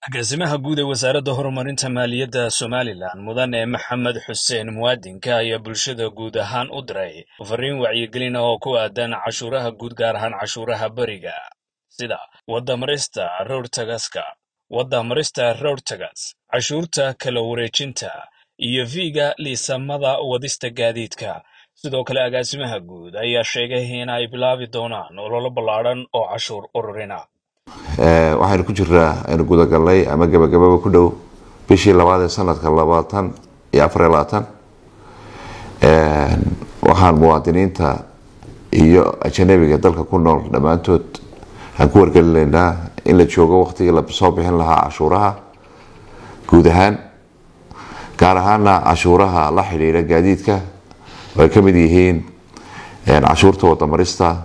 agaasimaha guud ee wasaaradda horumarinta maaliyadda somalilan mudane maxamed xuseen muwaadinka ayaa bulshada guud ahaan u diray fariin wacyigelin oo ku aadan cashuuraha guud gaar ahaan cashuuraha beriga sida wadamarista rowrtagaska wadamarista rowrtagas cashuurta kala wareejinta iyo viiga liisamada wadista gaadiidka sidoo kale agaasimaha guud ayaa sheegay in ay bilaabi doonaan ololo ballaadhan oo cashuur ururina waxaynu ku jiraa aynu gudagalnay ama gabagababa ku dhow bishii labaad ee sanadka labaatan iyo afariyo labaatan waxaan muwaadiniinta iyo ajanabiga dalka ku nool dhammaantood aan ku wargelinaynaa in la joogo waqtigii lasoo bixin lahaa cashuuraha guud ahaan gaar ahaana cashuuraha la xidhiidha gaadiidka oo ay ka mid yihiin cashuurta wadamarista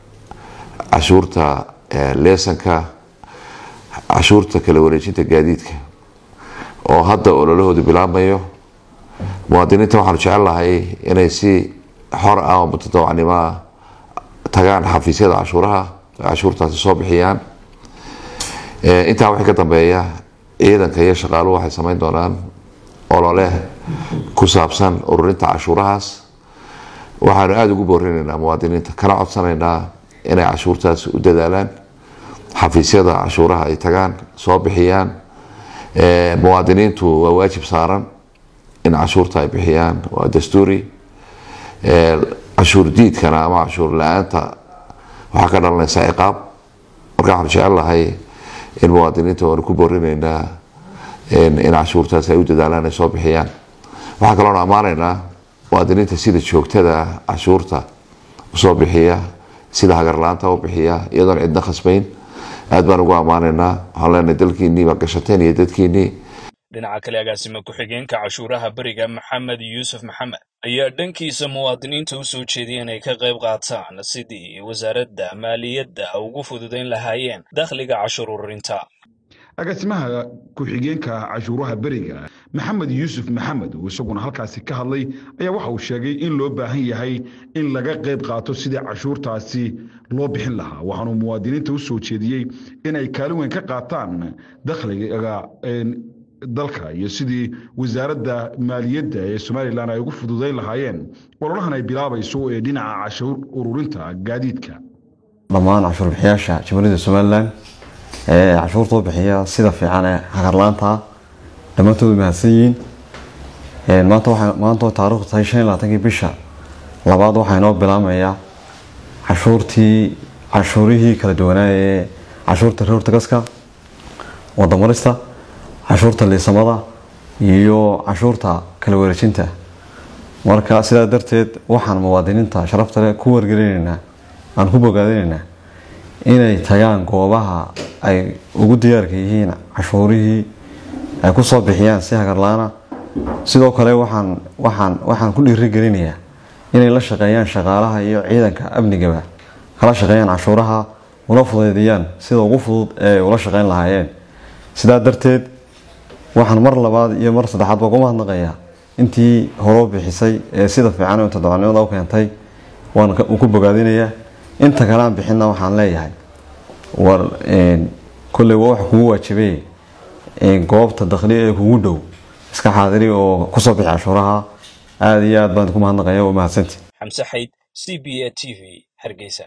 cashuurta leesanka cashuurta kala wareejinta gaadiidka oo hadda ololahoodu bilaabmayo muwaadiniinta waxaanu jecel lahay inay si xor ah oo mutadawacnimo ah tagaan xafiisyada cashuuraha cashuurtaasi soo bixiyaan intaa waxay ka dambeeya ciidanka iyo shaqaaluhu waxay sameyn doonaan olole ku saabsan ururinta cashuurahaas waxaanu aada ugu boorinaynaa muwaadiniinta kana codsanaynaa inay cashuurtaas u dadaalaan xafiisyada cashuuraha ay tagaan soo bixiyaan muwaadiniintu waa waajib saaran in cashuurta ay bixiyaan waa dastuuri cashuur diidkana ama cashuur la-aanta waxaa ka dhalanaysa ciqaab marka waxaanu jecel lahay in muwaadiniinta waanu ku boorinaynaa in cashuurtaas ay u dadaalaan ay soo bixiyaan waxaa kaloonu ammaanaynaa muwaadiniinta sida joogtada cashuurta usoo bixiya sida hagarla-aanta u bixiya iyadoon cidna khasbayn aad baan ugu ammaanaynaa waxaan leenahay dalkiinnii baa gashateen iyo dadkiinnii dhinaca kale agaasima ku-xigeenka cashuuraha beriga maxamed yuusuf maxamed ayaa dhankiisa muwaadiniinta u soo jeediyay inay ka qayb qaataan sidii wasaaradda maaliyadda ugu fududayn lahaayeen dakhliga cashuur ururinta agaasimaha ku-xigeenka cashuuraha beriga maxamed yuusuf maxamed oo isaguna halkaasi ka hadlay ayaa waxa uu sheegay in loo baahan yahay in laga qayb qaato sidii cashuurtaasi loo bixin lahaa waxaanuu muwaadiniinta u soo jeediyey inay kaalin weyn ka qaataan dakhliga dalka iyo sidii wasaaradda maaliyadda ee somalilan ay ugu fududayn lahaayeen ololahan ay bilaabayso ee dhinaca cashuur ururinta gaadiidka dhammaan cashuur bixiyaasha jamhuuriyadda somalilan ee cashuurta u bixiya sida fiican ee hagarlaanta dhammaantood mahadsan yihiin maanta taarikhdu tahay shan iyo labaatankii bisha labaad waxaa inoo bilaabmaya cashuurtii cashuurihii kala duwanaa ee cashuurta rowrtagaska wadamarista cashuurta liisamada iyo cashuurta kala wareejinta marka sidaa darteed waxaan muwaadiniinta sharafta leh ku wargelinaynaa aan ku bogaadinaynaa inay tagaan goobaha ay ugu diyaarka yihiin cashuurihii ay ku soo bixiyaan si hagarlaana sidoo kale waxaan waxaan waxaan ku dhiirigelinayaa inay la shaqeeyaan shaqaalaha iyo ciidanka amnigaba kala shaqeeyaan cashuuraha una fudeydiyaan sida ugu fudud ee ula shaqeyn lahaayeen sidaa darteed waxaan mar labaad iyo mar saddexaadba ugu mahadnaqayaa intii horoo bixisay ee sida fiican ee toddobaadnimada u keentay waan ku bogaadinayaa inta kale aan bixinna waxaan leeyahay war kolley waa wax kugu waajibay goobta dakhli ee kugu dhow iska xaadiri oo kusoo bixi cashuuraha aada iyo aad baan ku mahadnaqaya waa mahadsanti xamse xayd c b a t v hargeysa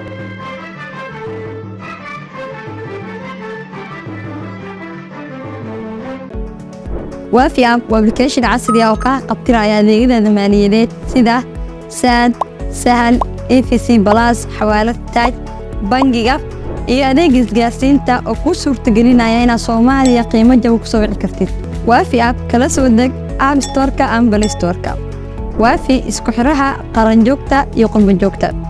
waafi app waa application casri ah oo kaa qabtiraya adeegyada maaliyadeed sida saad sahal efc balas xawaalad taaj bangiga iyo adeega isgaarsiinta oo kuu suurtagelinaya inaad soomaaliya qiimo jaba ku soo wici kartid waafi app kala soo deg app storka ama balistorka waafi isku xidhaha qaranjoogta iyo qurbanjoogta